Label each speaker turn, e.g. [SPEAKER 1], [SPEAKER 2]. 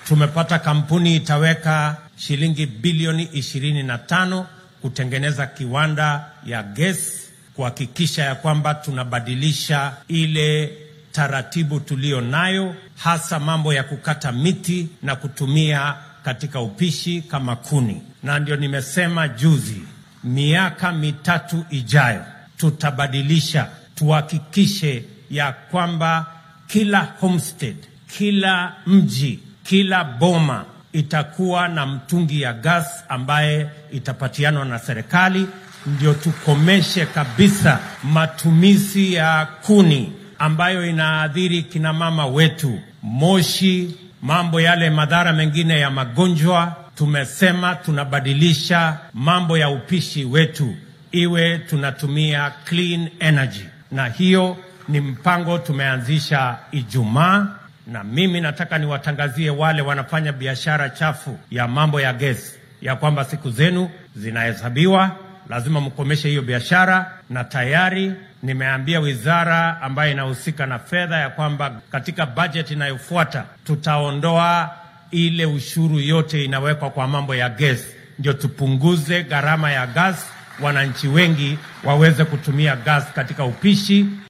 [SPEAKER 1] tumepata kampuni itaweka shilingi bilioni ishirini na tano kutengeneza kiwanda ya gesi, kuhakikisha ya kwamba tunabadilisha ile taratibu tuliyo nayo, hasa mambo ya kukata miti na kutumia katika upishi kama kuni. Na ndio nimesema juzi, miaka mitatu ijayo tutabadilisha, tuhakikishe ya kwamba kila homestead, kila mji, kila boma itakuwa na mtungi ya gas ambaye itapatianwa na serikali, ndio tukomeshe kabisa matumizi ya kuni ambayo inaadhiri kina mama wetu, moshi, mambo yale madhara mengine ya magonjwa. Tumesema tunabadilisha mambo ya upishi wetu iwe tunatumia clean energy, na hiyo ni mpango tumeanzisha Ijumaa, na mimi nataka niwatangazie wale wanafanya biashara chafu ya mambo ya gesi ya kwamba siku zenu zinahesabiwa, lazima mkomeshe hiyo biashara, na tayari nimeambia wizara ambayo inahusika na fedha ya kwamba katika bajeti inayofuata tutaondoa ile ushuru yote inawekwa kwa mambo ya gesi, ndio tupunguze gharama ya gas, wananchi wengi waweze kutumia gas katika upishi.